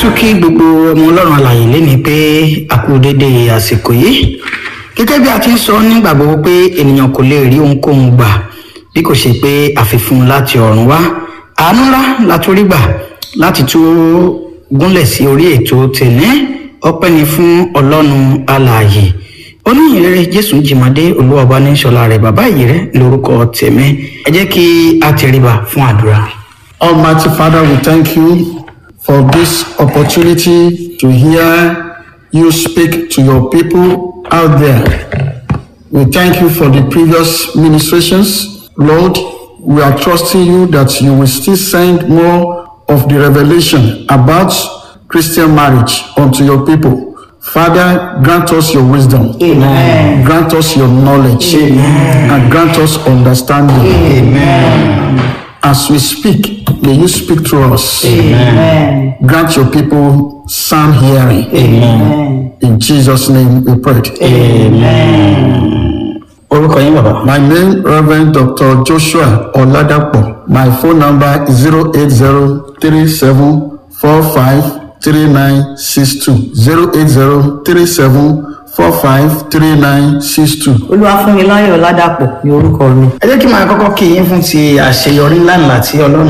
tún kí gbogbo ọmọ ọlọ́run alàyè léni pé a kú dédé àsìkò yìí gẹ́gẹ́ bí a ti ń sọ nígbà gbogbo pé ènìyàn kò lè rí ohunkóhun gbà bí kò ṣe pé àfifún láti ọ̀run wá àánú ńlá la tún rí gbà láti tún gúnlẹ̀ sí orí ètò tèmi ọpẹ́ ni fún ọlọ́run alàyè oníyìnrere jésù jìmọ̀dé olúwọba ní sọlá rẹ̀ bàbá yìí rẹ̀ lórúkọ tèmi ẹ jẹ́ kí a tẹríba fún àdúrà. Almighty Father, we thank you for this opportunity to hear you speak to your people out there. We thank you for the previous ministrations. Lord, we are trusting you that you will still send more of the revelation about Christian marriage unto your people. Father, grant us your wisdom. Amen. Grant us your knowledge. And grant us understanding. As we speak, may you speak to us. Grant your people sound hearing. In Jesus' name we pray. orúkọ yín bàbá. My name Reverend Dr. Joshua Oladapo. My phone number is 08037453962. 08037453962. olúwafúnmiláyọ̀ ládàpọ̀ ní orúkọ mi. ẹ jẹ́ kí n máa kọ́kọ́ kí yín fún ti àṣeyọrí ńláńlá tí ọlọ́run